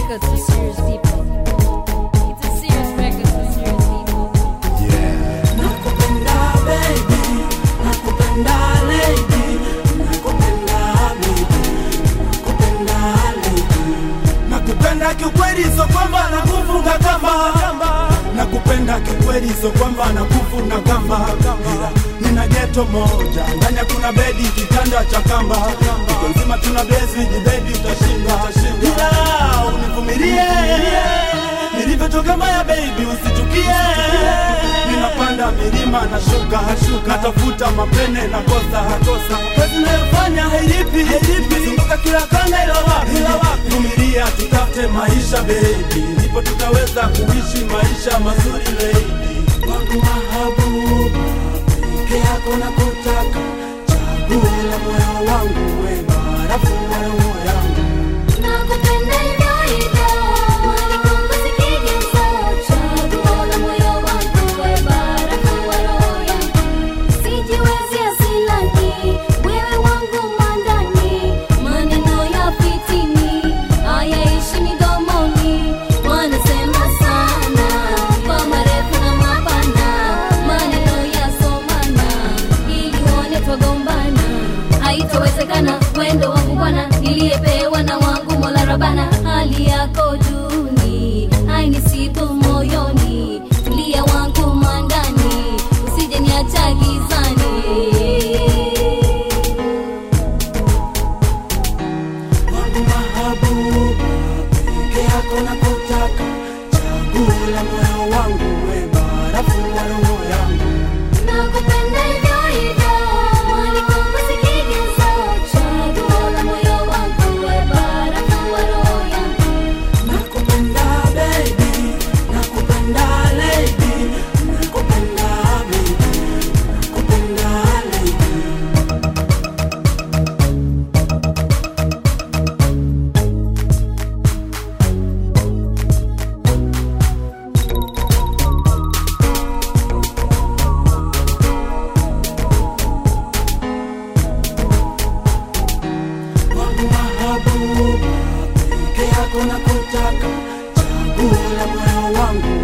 record for serious people. It's a serious record for serious people. Nakupenda baby, nakupenda lady, nakupenda baby, nakupenda lady. Nakupenda kiukweli, so kwamba nakufunga kamba. Nakupenda kiukweli, so kwamba nakufunga kamba. Ila Nina geto moja ndani ya kuna bedi kitanda cha kamba, iko nzima tuna bezi jibedi utashinda, ila univumilie nilivyotoka maya baby, usitukie ninapanda milima na shuka natafuta mapene na kosa kosa kazi nayofanya hailipi zunguka kila kona ila wapi ila wapi vumilia tutafute maisha baby ndipo tutaweza kuishi maisha mazuri lady wangu mahabuba peke yako na kutaka chaguo la moyo wangu we barafu wa roho yangu Nakupenda hivyo hivyo, walikumba sikigezo, chaguo la moyo wangu, we baraka wa roho yangu. Sijiwezi asilani, wewe wangu mwandani, maneno ya fitini hayaishi midomoni, wanasema sana kwa marefu na mapana, maneno yasomana ili uone twagombana haitowezekana wendo wangu bwana niliyepewa na wangu mola rabana hali yako duni ainisitu moyoni tulia wangu mandani usije niacha gizani wangu mahabuba peke yako na kutaka chaguo la moyo wangu we barafu wa roho yangu nakupenda hivyo hivyo walikumba sikigezo chaguo la moyo wangu we baraka wa roho yangu nakupenda baby nakupenda lady nakupenda baby nakupenda lady wangu mahabuba peke yako na kutaka chaguo la moyo wangu